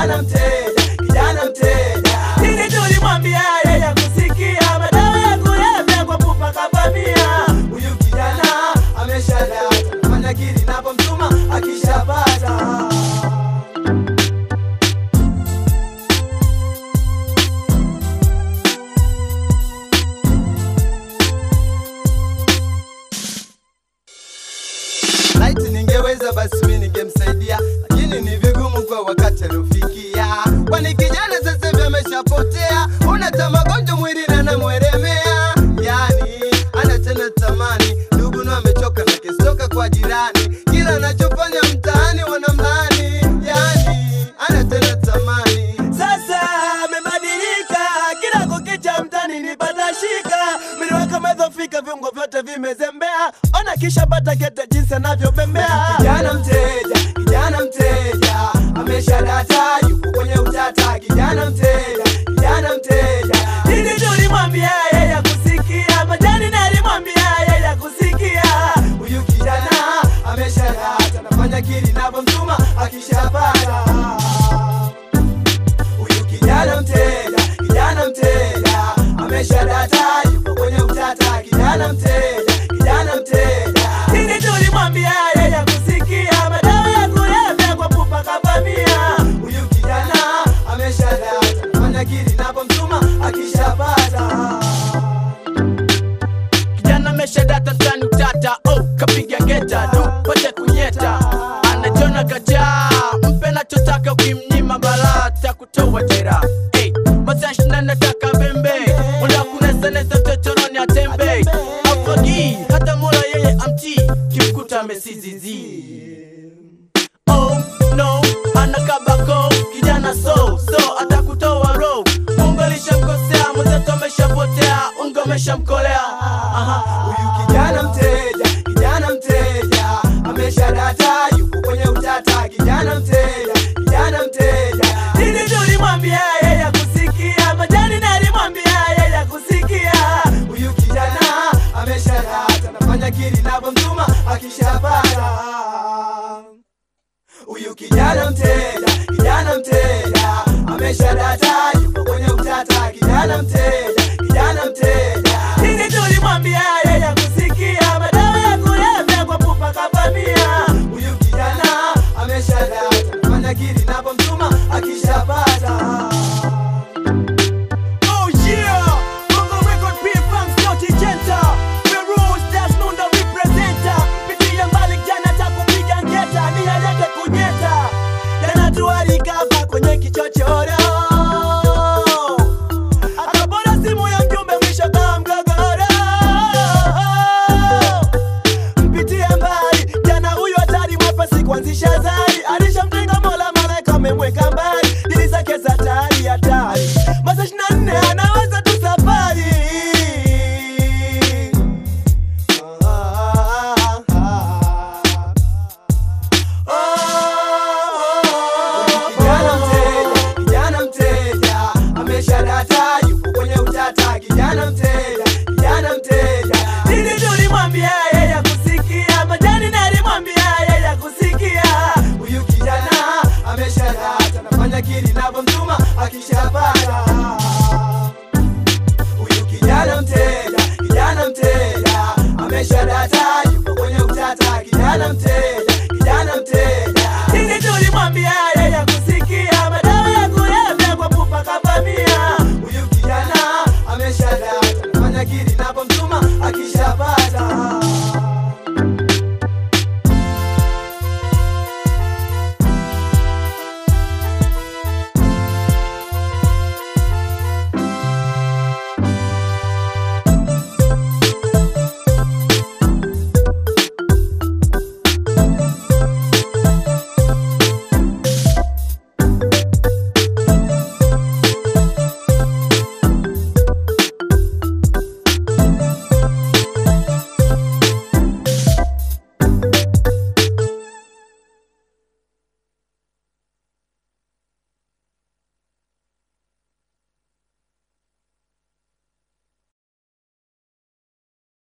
kijana mteja, kijana mteja. Nini tulimwambia yeye kusikia madawa ya kulevya kwa pupa kavamia. Huyu kijana ameshadata, nafanya kili napomtuma akishapata Laiti ningeweza basi mimi ningemsaidia, lakini ni vigumu kwa wakati aliofikia, kwani kijana sasa hivi ameshapotea, unata magonjwa mwilini anamweremea, yani ana tena tamani, ndugu na amechoka na kistoka kwa jirani, kila anachofanya mtaani wanamlani, yani ana tena tamani. Sasa amebadilika, kila kukicha mtani nipata shika, mwili wake umedhofika, viungo vyote vimezembea, ona kisha bata kete jinsi anavyobembea. Kijana mteja, kijana mteja, ameshadata yuko kwenye utata. Kijana mteja, kijana mteja, nini tulimwambia yeye kusikia, majani nalimwambia yeye kusikia. Huyu kijana ameshadata, nafanya kili napomtuma akishapata huyu kijana mteja, kijana mteja ameshadata, yuko kwenye utata. Kijana mteja, kijana mteja, nini tulimwambia yeye kusikia, madawa ya kulevya kwa pupa kavamia. Huyu kijana ameshadata, nafanya kili napomtuma akishapata kijana ameshadata tani utata oh, kapiga geta du pate kunyeta anajona kajaa mpe nachotaka ukimnyima barata kutoa jera hey, masashina nataka bembe unda kunesanesa chochoroni atembe afagi hata mola yeye amti kimkuta amesizizi oh no anakabako kijana so so atakutoa ro mungu alishamkosea mwenzetu ameshapotea ungo ameshamkolea aha huyu kijana mteja, kijana mteja ameshadata, yuko kwenye utata. Kijana mteja, kijana mteja, nini tulimwambia yeye kusikia, majani nalimwambia yeye kusikia. Huyu kijana ameshadata, nafanya kili napomtuma akishapata huyu kijana mteja, kijana mteja ameshadata, yuko kwenye utata. Kijana mteja, kijana mteja, nini tulimwambia yeye kusikia, madawa ya kulevya kwa pupa kavamia. Huyu kijana ameshadata, nafanya kili napomtuma akishapata Oh yeah, Bongo Record P-Funk Sauti Jenta Feroz Das Nunda representer Pitia mbali jana takupiga ngeta Ni yalete kunyeta Jana tualikava kwenye kichochoro akabora simu ya mjumbe mwisho kama mgogoro mpitie mbali jana huyu hatari mwepesi kuanzisha zari alishamtenga mola malaika amemweka mbali dili zake za tari hatari masaa ishirini na nne anaweza tu safari Kijana mteja, kijana mteja ameshadata, yuko kwenye utata. Kijana mteja, kijana mteja, nini tulimwambia yeye kusikia, majani nalimwambia yeye kusikia. Huyu kijana ameshadata, nafanya kili napomtuma akishapata. Huyu kijana mteja, kijana mteja ameshadata, yuko kwenye utata. Kijana mteja, kijana mteja